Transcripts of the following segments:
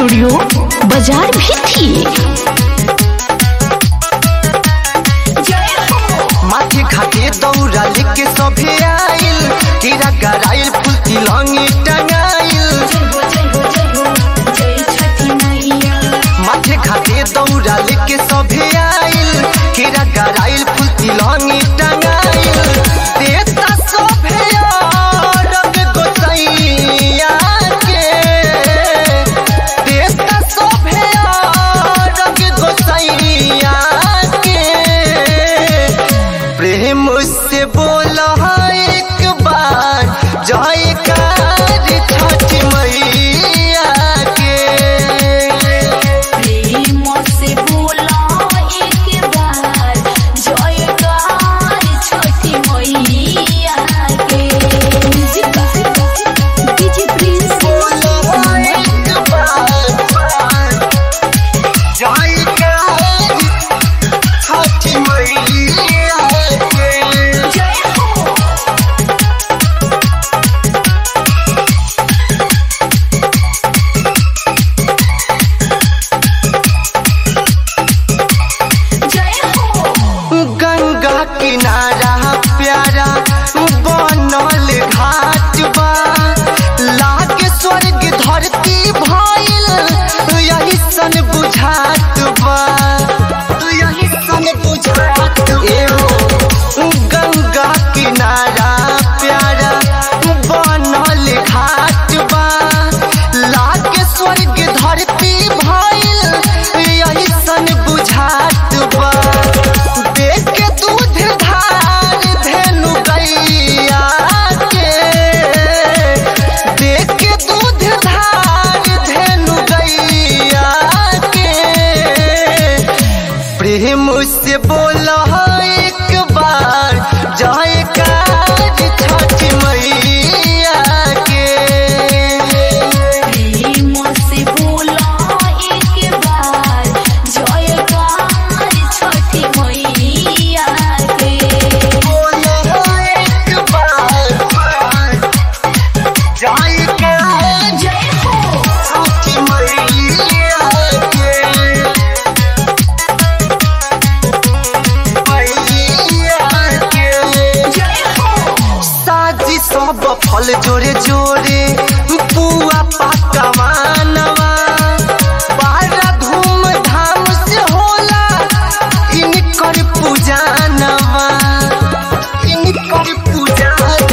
studio बाजार भी थी माथे घाटे दौरा लेके सभे आइल कीड़ा गराइल फूल तिलंगी टंगाइल माथे घाटे दौरा लेके सभे आइल कीड़ा गराइल फूल तिलंगी टंगाइल देता सभे रंग गोसैया के देता सभे रंग गोसैया के प्रेम से बोला एक बार जयकार छठ मैया के बोला एक बार जयकार छठ मैया के गंगा किनारा प्यारा बनल घाट बा लागे स्वर्ग धरती भइल यही सन बुझात बा यही सन बुझात एहो गंगा किनारा प्यारा बनल घाट बा लागे स्वर्ग धरती भइल यही सन बुझात बा देख के दूध धार धेनु गैया के देख के दूध धार धेनु गैया के प्रेम से बोला एक बार जयकार छठ मैया के बोलो एक बार जयकार छठ मैया के मैया के साजी सब फल जोरे जोरे पुआ पाकवा नवा बड़ा धूम धाम से होला इनकर पूजा नवा इनकर पूजा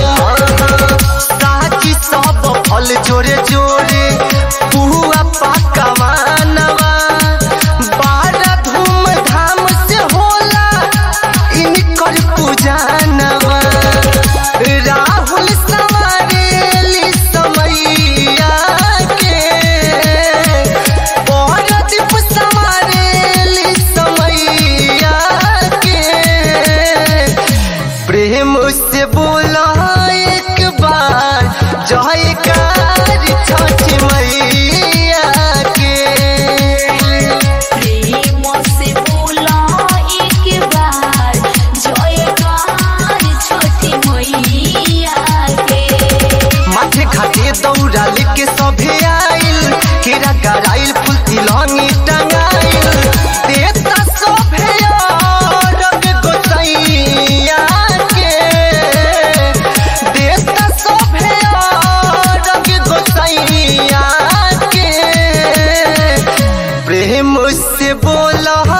साजी सब फल जोरे जोरे पुआ पाकवा नवा बड़ा धूम धाम से होला इनकर पूजा नवा राहुल सवारेली समैया के औरदीप सवारेली समैया के प्रेम से बोला एक बार जयकार छठ मैया के माथे घाटे दौड़ा लेके सभे आइल केरा गराइल फूल तिलंगी टंगाइल देता सभे रंग गोसैया के देता सभे रंग गोसैया के प्रेम से बोला